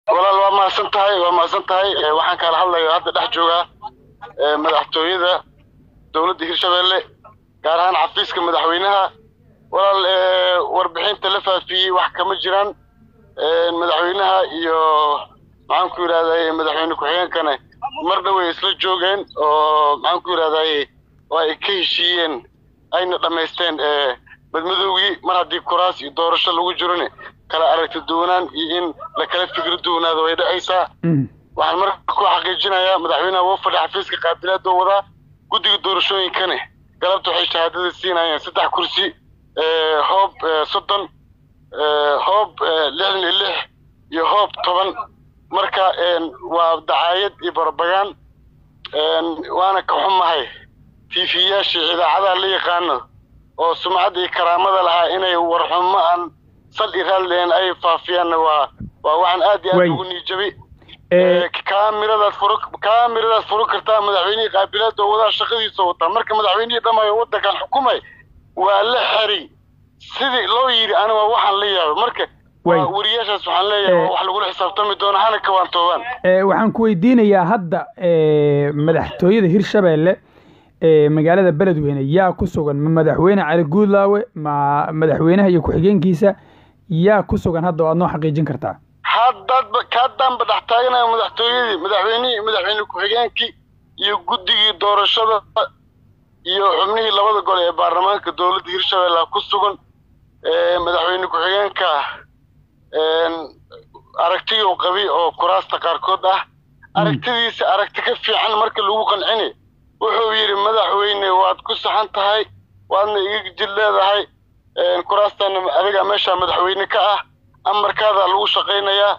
walaal waa mahadsan tahay waa mahadsan tahay waxaan kala hadlayo hadda dhex joogaa madaxtooyada dowladda hirshabelle gaar ahaan xafiiska madaxweynaha walaal warbixinta la faafiyey wax kama jiraan madaxweynaha iyo maxaan ku yidhahday madaxweyne ku-xigeenkana marna way isla joogeen oo maxaan ku yidhahday oo ay ka heshiiyeen ayna dhammaysteen madmadowgii mar haddii kuraas iyo doorasho lagu jirone kala aragti duwanaan iyo in la kala fikri duwanaado way dhacaysaa waxaan marka ku xaqiijinayaa madaxweynaha wuu fadhi xafiiska qaabilaadoo wadaa guddiga doorashooyinkane galabta waxay shahaadada siinayeen saddex kursi hoob soddon hoob lixdan iyo lix iyo hoob toban marka waa dacaayad iyo barbagaan waana ka xumahay tiifiyaashii idaacadaha la yaqaano oo sumcadda iyo karaamada lahaa inay warxumo aan sal i raalleen ay faafiyaanna waa waa waxaan aad iyo aad ugu niijabay kaamiradaad furo kaamiradaad furo kartaa madaxweynihii qaabilaada oo wadaa shaqadiisa wataa marka madaxweynihii dhammayo waddankan xukumay waa la xeri sidii loo yidhi aniga waxaan la yaabay marka wariyaashaas waxaan leeyahay wax lagula xisaabtami doono hana kawaantoobaan waxaan ku weydiinayaa hadda madaxtooyada hirshabelle magaalada beledweyne yaa ku sugan ma madaxweyne cali guudlaawe ma madaxweynaha iyo ku-xigeenkiisa yaa ku sugan hadda oo aad noo xaqiijin kartaa haddaadba kaadaanba dhex taaganayo madaxtooyadii madaxweynihii madaxweyne ku-xigeenkii iyo guddigii doorashada iyo xubnihii labada gole ee baarlamaanka dowladda hirshabelle ku sugan madaxweyne ku-xigeenka aragtiyuu qabi oo kuraasta qaarkood ah aragtidiisa aragti ka fiican marka lagu qancini wuxuu yidhi madaxweyne waad ku saxan tahay waadna iga jid leedahay kuraastana adiga meeshaa madaxweyne ka ah amarkaadaa lagu shaqaynayaa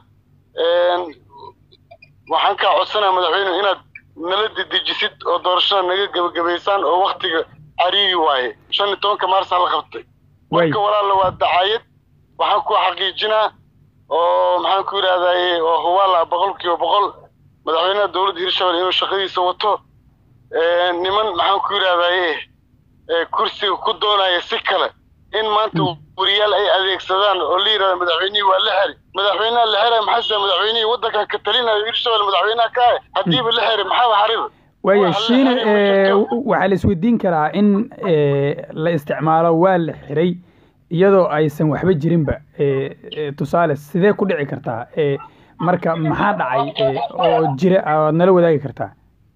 waxaan kaa codsanaya madaxweyne inaad nala dedejisid oo doorashada naga gebagabaysaan oo waktiga cariiri waaye shan iyo tobanka maarsaa la qabtay marka walaalla waa dacaayad waxaan ku xaqiijinaa oo maxaan ku yidhahdaye oo hubaala boqol kiiba boqol madaxweynaha dowladda hirshabelle inuu shaqadiisa wato niman maxaan ku yidhahdaye kursiga ku doonaya si kale in maanta wariyaal ay adeegsadaan oo la yidhahda madaxweynihii waa la xeri madaxweynaha la xeray maxaase madaxweynihii waddankan ka talinayo hirshabelle madaxweynaha ka ah haddiiba la xeri maxaaba xariba waaya shiine waxaa la isweydiin karaa in la isticmaalo waa la xiray iyadoo aysan waxba jirinba tusaale sidee ku dhici kartaa marka maxaa dhacay oo jira aad nala wadaagi kartaa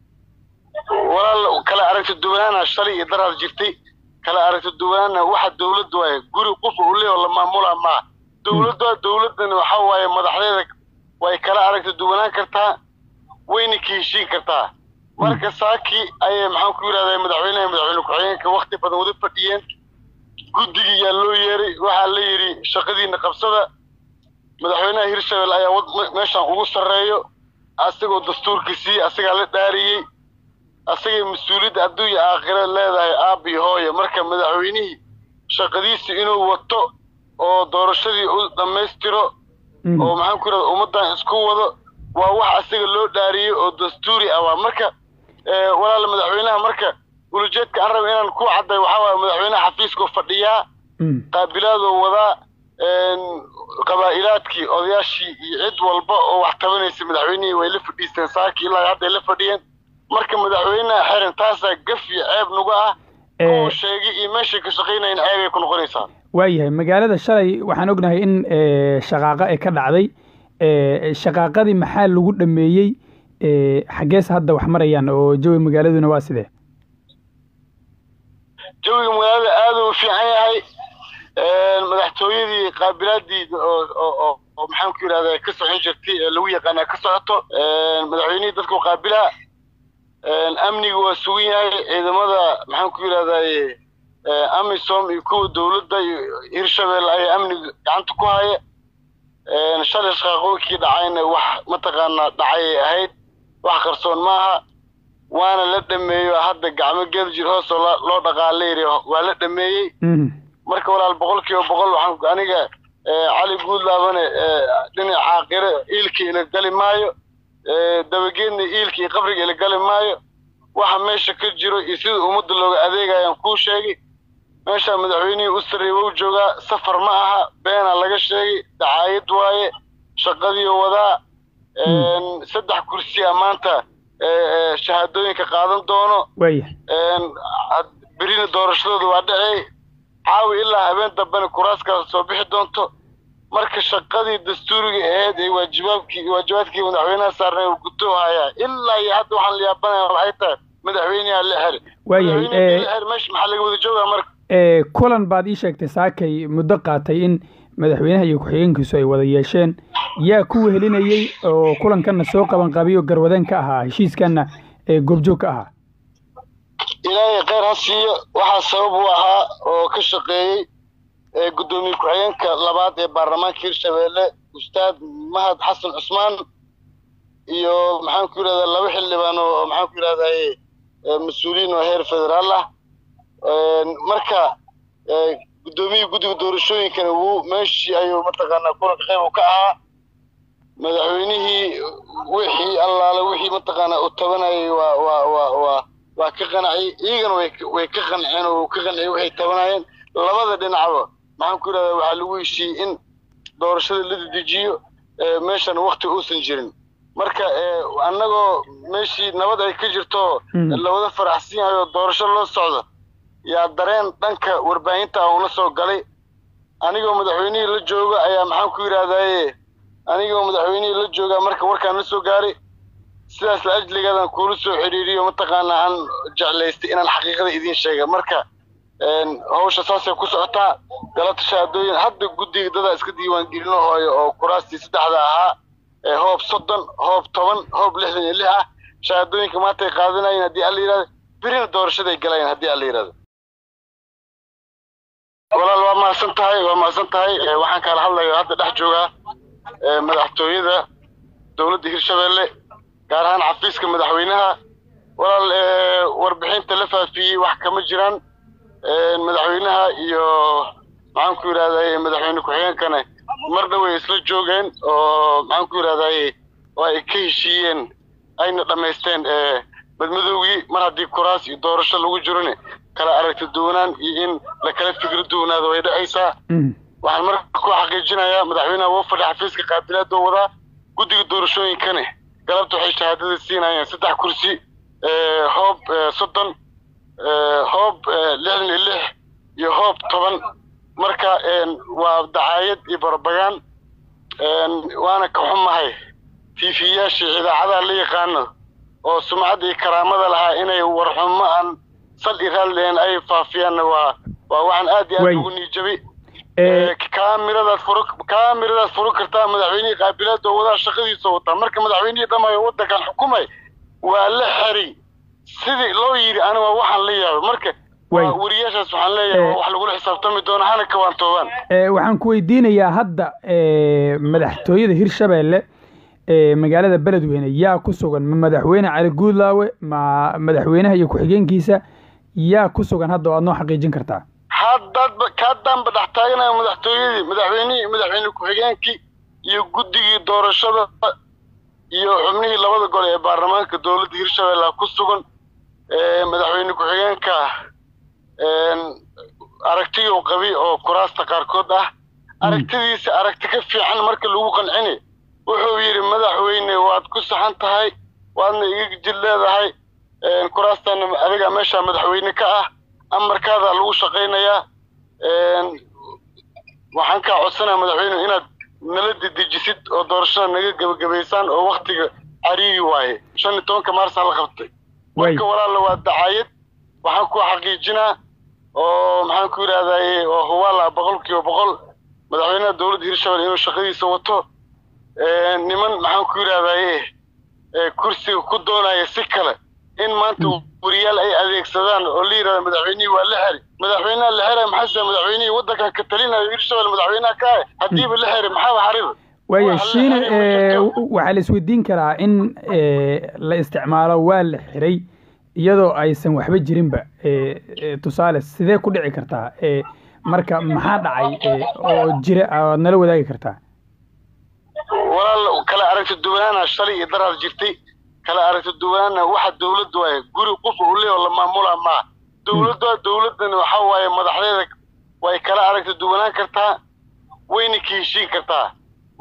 walaal kala aragti duwanaana shalay iyo daraad jirtay kala aragti duwanaana waxa dowladda waaye guri qof uu leeyaho la maamulaa maaha dowladda dowladdan waxa waaye madaxdeeda way kala aragti duwanaan kartaa wayna ka heshiin kartaa marka saaki ayay maxaan ku yidhahdaa madaxweynaha madaxweyne ku-xigeenka wakti badan wada fadhiyeen guddigii yaa loo yeeray waxaa la yidhi shaqadiina qabsada madaxweynaha hirshabelle ayaa meeshaan ugu sarreeyo asagoo dastuurkiisii asagaa la dhaariyey asagay mas-uuliyadda adduunya aakhira leedahay aabbi hooye marka madaxweynihii shaqadiisa inuu wato oo doorashadii u dhammaystiro oo maxaan ku yidhahda ummaddan isku wado waa wax asaga loo dhaariyey oo dastuuri ah waa marka walaal madaxweynaha marka ulujeedka aan raba inaan ku cadday waxaa waaye madaxweynaha xafiiskuu fadhiyaa qaabilaadoo wadaa qabaa'ilaadkii odayaashii iyo cid walba oo wax tabanaysa madaxweynihii way la fadhiisteen saakii ilaa hadday la fadhiyeen marka madaxweynaha xiran taasaa gaf iyo ceeb nagu ah kuwa sheegay iyo meeshay ka shaqaynayan ceebay ku noqonaysaa waayahay magaalada shalay waxaan ognahay in shaqaaqa ay ka dhacday shaqaaqadii maxaa lagu dhameeyey xaggees hadda wax marayaan oo jawi magaaladuna waa sidee jawiga magaalada aad u fiican yahay madaxtooyadii qaabilaadii oo maxaan ku yidhahda ka socon jirtay ee lagu yaqaanaa ka socoto madaxweynihii dadku qaabilaa amniga waa sugan yahay ciidamada maxaan ku yidhahdaye amisom iyo kuwa dowladda iyo hirshabelle ayaa amniga gacanta ku haya shalay shaqaaqooyinkii dhacayna wax mataqaanaa dhacayay ahayd wax qarsoon maaha waana la dhameeyo hadda gacmo geed jir hoosoo loo dhaqaalayri waa la dhameeyey marka walaal boqol kiiba boqol waxaan aniga cali guudlaabane dhinac caaqire iilka ila gali maayo dabageedna iilka iyo qabriga ila gali maayo waxa meesha ka jiro iyo sida ummadda looga adeegayaan kuu sheegay meesha madaxweynihii u sarreeyey wou joogaa safar ma aha beenaa laga sheegay dacaayad waaye shaqadii wadaa saddex kursi a maanta shahaadooyinka qaadan doono waya berina doorashadooda waa dhacey caawi ilaa habeen dambena kuraaskaas soo bixi doonto marka shaqadii dastuuriga ahayd ee waajibaabkii waajibaadkii madaxweynaha saarnay uu guto hayaa ilaa iyo hadda waxaan la yaabanaya waxay tahay madaxweyneha la xeri waayahay xeri meesha maxaa laga wada joogaa marka kulan baad ii sheegtay saakay muddo qaatay in madaxweynaha iyo ku-xigeenkiisu ay wada yeesheen yaa ku wehelinayey oo kulankanna soo qabanqabiyo garwadeen ka ahaa heshiiskanna ee goobjoog ka ahaa ilaahay kheyr ha siiyo waxaa sabab u ahaa oo ka shaqeeyey guddoomiye ku-xigeenka labaad ee baarlamaanka hirshabeelle ustaad mahad xasan cusmaan iyo maxaan ku yidhahdaa laba xildhibaan oo maxaan ku yidhahdaye mas-uuliyiin oo heer federaal ah marka guddoomiyihii guddiga doorashooyinkana wuu meeshii ayuu mataqaanaa kulanka qayb u ka ahaa madaxweynihii wixii allaale wixii mataqaanaa uu tabanayay waa waa waa waa waa ka qancay iyagana way way ka qanceen oo ka qanciyay waxay tabanayeen labada dhinacba maxaan ku yidhahdaa waxaa lagu heshiiyey in doorashada la dedejiyo meeshan wakti uusan jirin marka annagoo meeshii nabad ay ka jirto lawada faraxsan yahay oo doorasho loo socdo yaa dareen dhanka warbaahinta uuna soo galay anigoo madaxweynihii la jooga ayaa maxaan ku yidhahdaaye anigoo madaxweynihii la joogaa marka warkaan la soo gaaray sidaas la ajligeedan kuula soo xidhiiriyo mataqaanaa aan jeclaystay inaan xaqiiqada idiin sheega marka hawsha saasay ku socotaa galabta shahaadooyin hadda guddiga dadaa iska diiwaangelino hooyo oo kuraastii saddexda ahaa hoob soddon hoob toban hoob lixdan iyo lix ah shahaadooyinka maantay qaadanayeen haddii alla yidhahdo birina doorashaday galayeen haddii alla yidhahdo walaal waa mahadsan tahay waa mahadsan tahay waxaan kaala hadlayo hadda dhex joogaa madaxtooyada dowladda hirshabeelle gaar ahaan xafiiska madaxweynaha walaal warbixinta la faafiyey wax kama jiraan madaxweynaha iyo maxaan ku yidhahdaye madaxweyne ku-xigeenkana marna way isla joogeen oo maxaan ku yidhahdaye oo ay ka heshiiyeen ayna dhammaysteen badmadoogii mar haddii kuraas iyo doorasho lagu jirone kala aragti duwanaan iyo in la kala fikri duwanaado way dhacaysaa waxaan marka ku xaqiijinayaa madaxweynaha wuu fadhi xafiiska qaabilaadoo wadaa guddiga doorashooyinkane galabta waxay shahaadada siinayeen saddex kursi hoob soddon hoob lixdan iyo lix iyo hoob toban marka waa dacaayad iyo barbagaan waana ka xumahay tiifiyaashii idaacadaha la yaqaano oo sumcadda iyo karaamada lahaa inay warxumo aan sal i raalleen ay faafiyaanna waa waa waxaan aad iyo aad ugu niijabay kaamiradaad furo kaamiradaad furo kartaa madaxweynihii qaabilaada oo wadaa shaqadiisa wataa marka madaxweynihii dhamayo waddankan xukumay waa la xeri sidii loo yidhi aniga waxaan la yaabay marka wariyaashaas waxaan leeyahay wax lagula xisaabtami doono hana kawaantoobaan waxaan ku weydiinayaa hadda madaxtooyada hirshabeelle magaalada beledweyne yaa ku sugan ma madaxweyne cali guudlaawe ma madaxweynaha iyo ku-xigeenkiisa yaa ku sugan hadda oo aad noo xaqiijin kartaa haddaadba kaadaanba dhex taaganayo madaxtooyadii madaxweynihii madaxweyne ku-xigeenkii iyo guddigii doorashada iyo xubnihii labada gol ee baarlamaanka dowladda hirshabeelle ku sugan madaxweyne ku-xigeenka aragtiyuu qabi oo kuraasta qaarkood ah aragtidiisa aragti ka fiican marka lagu qancini wuxuu yidhi madaxweyne waad ku saxan tahay waadna iga jid leedahay kuraastaana adiga meesha madaxweyne ka ah amarkaadaa lagu shaqaynayaa waxaan kaa codsanaya madaxweyne inaad nala dedejisid oo doorashada naga gebagabaysaan oo waktiga cariiri waaye shan iyo tobanka maarsaa la qabtay marka walaalla waa dacaayad waxaan ku xaqiijinaa oo maxaan ku yidhahdaye oo hubaala boqol kiiba boqol madaxweynaha dowladda hirshabelle inuu shaqadiisa wato niman maxaan ku yidhahdaye kursiga ku doonaya si kale in maanta wariyaal ay adeegsadaan oo la yidhahda madaxweynihii waa la xeri madaxweynaha la xera maxaa madaxweynihii waddankan ka talinayo hirshabelle madaxweynaha ka ah haddiiba la xeri maxaaba xariba waaya shiine waxaa la isweydiin karaa in la isticmaalo waa la xiray iyadoo aysan waxba jirinba tusaale sidee ku dhici kartaa marka maxaa dhacay oo jira aad nala wadaagi kartaa walaal kala aragti duwanaana shalay iyo daraad jirtay kala aragti duwanaana waxa dowladda waaye guri qof uu leeyaho la maamulaa maaha dowladda dowladdan waxa waaye madaxdeeda way kala aragti duwanaan kartaa wayna ka heshiin kartaa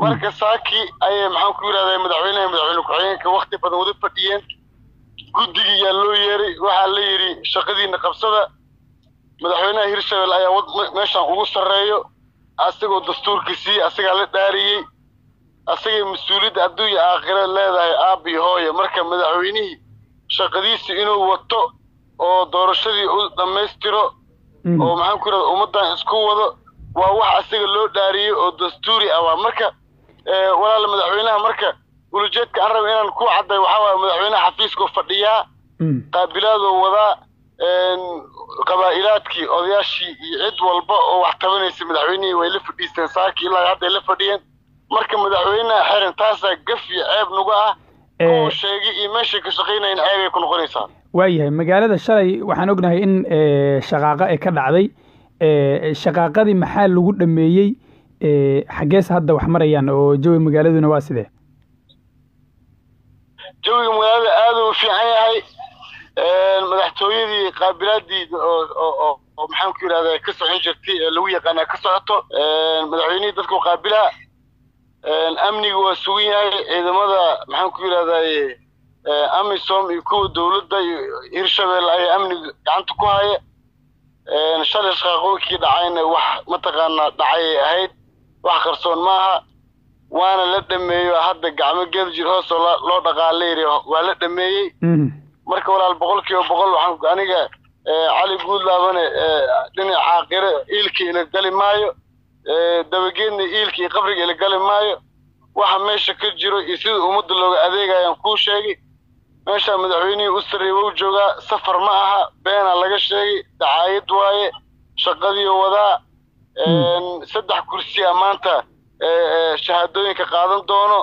marka saaki ayay maxaan ku yidhahdaa madaxweynaha madaxweyne ku-xigeenka wakti badan wada fadhiyeen guddigii yaa loo yeeray waxaa la yidhi shaqadiina qabsada madaxweynaha hirshabelle ayaa meeshaan ugu sarreeyo asagoo dastuurkiisii asagaa la dhaariyey asagay mas-uuliyadda adduunya aakhira leedahay aabi hooye marka madaxweynihii shaqadiisi inuu wato oo doorashadii u dhammaystiro oo maxaan ku yidhahda ummaddan isku wado waa wax asaga loo dhaariyey oo dastuuri ah waa marka walaal madaxweynaha marka ulujeedka aan raba inaan ku cadday waxaa waaye madaxweynaha xafiiskuu fadhiyaa qaabilaadoo wadaa qabaa'ilaadkii odayaashii iyo cid walba oo wax tabanaysa madaxweynihii way la fadhiisteen saakii ilaa hadday la fadhiyeen marka madaxweynaha xiran taasaa gaf iyo ceeb nagu ah oo sheegay iyo meeshay ka shaqaynayan ceebay ku noqonaysaa waayahay magaalada shalay waxaan ognahay in shaqaaqa ay ka dhacday shaqaaqadii maxaa lagu dhameeyey xaggees hadda wax marayaan oo jawi magaaladuna waa sidee jawiga magaalada aada u fiican yahay madaxtooyadii qaabilaadii oo maxaan ku yidhahda ka socon jirtay ee lagu yaqaanaa ka socoto madaxweynihii dadku qaabila amniga waa sugan yahay ciidamada maxaan ku yidhahdaye amisom iyo kuwa dowladda iyo hirshabelle ayaa amniga gacanta ku haya shalay shaqaaqooyinkii dhacayna wax mataqaanaa dhacayay ahayd wax qarsoon maaha waana la dhameeyo hadda gacmo geel jir hoosoo loo dhaqaalayri waa la dhameeyey marka walaal boqol kiiba boqol waxaan aniga cali guudlaabane dhinac caaqire iilkii ila gali maayo dabageedna iilkii iyo qabriga ila gali maayo waxa meesha ka jiro iyo sida ummadda looga adeegayaan kuu sheegay meeshaa madaxweynihii u sarreeyey wou joogaa safar ma aha beenaa laga sheegay dacaayad waaye shaqadii wadaa saddex kursiya maanta shahaadooyinka qaadan doono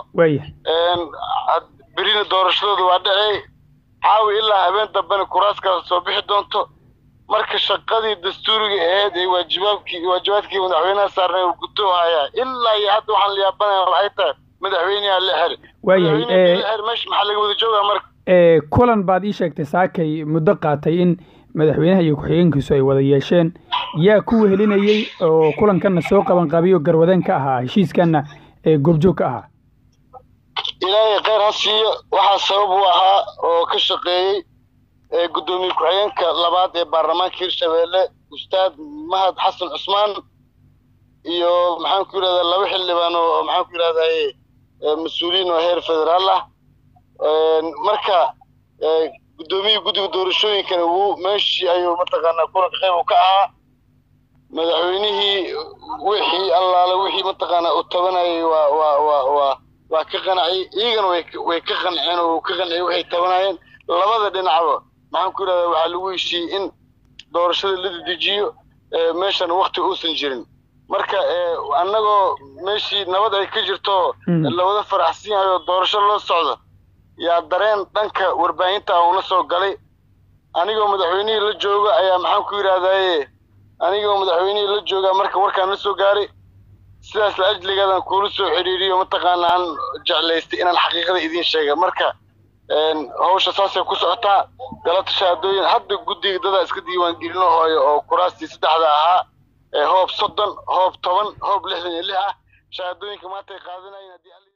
berina doorashadooda waa dhacey caawi ilaa habeen dambena kuraaskaas soo bixi doonto marka shaqadii dastuuriga ahayd ee waajibaabkii waajibaadkii madaxweynaha saarnay uu guto hayaa ilaa iyo hadda waxaan la yaabanaya waxay tahay madaxweynaha la xiri waayahay meesha maxaa laga wada joogaa marka kulan baad ii sheegtay saakay muddo qaatay in madaxweynaha iyo ku-xigeenkiisu ay wada yeesheen yaa ku wehelinayey oo kulankanna soo qaban qabiyo garwadeen ka ahaa heshiiskanna ee goobjoog ka ahaa ilaahay kheyr ha siiyo waxaa sabab u ahaa oo ka shaqeeyey guddoomiye ku-xigeenka labaad ee baarlamaanka hirshabelle ustaad mahad xasan cusmaan iyo maxaan ku yidhahdaa laba xildhibaan oo maxaan ku yidhahdaye mas-uuliyiin oo heer federaal ah marka guddoomiyihii guddiga doorashooyinkana wuu meeshii ayuu mataqaanaa kulanka qayb u ka ahaa madaxweynihii wixii allaale wixii mataqaanaa uu tabanayay waa waa waa waa waa ka qanciyey iyagana way way ka qanceen oo ka qanciyey waxay tabanayeen labada dhinacba maxaan ku yidhahdaa waxaa lagu heshiiyey in doorashada la dedejiyo meeshan wakti uusan jirin marka annagoo meeshii nabad ay ka jirto lawada faraxsan yahay oo doorasho loo socdo yaa dareen dhanka warbaahinta ah una soo galay anigoo madaxweynihii la jooga ayaa maxaan ku yidhahdaaye anigoo madaxweynihii la jooga marka warkaan la soo gaaray sidaas la ajligeedan kuula soo xidhiiriyo mataqaana aan jeclaystay inaan xaqiiqada idiin sheega marka hawsha saasay ku socotaa galata shahaadooyin hadda guddiga dadaa iska diiwaangelino hooyo oo kuraastii saddexda ahaa hoob soddon hoob toban hoob lixdan iyo lix ah shahaadooyinka maanta ay qaadanayeen haddii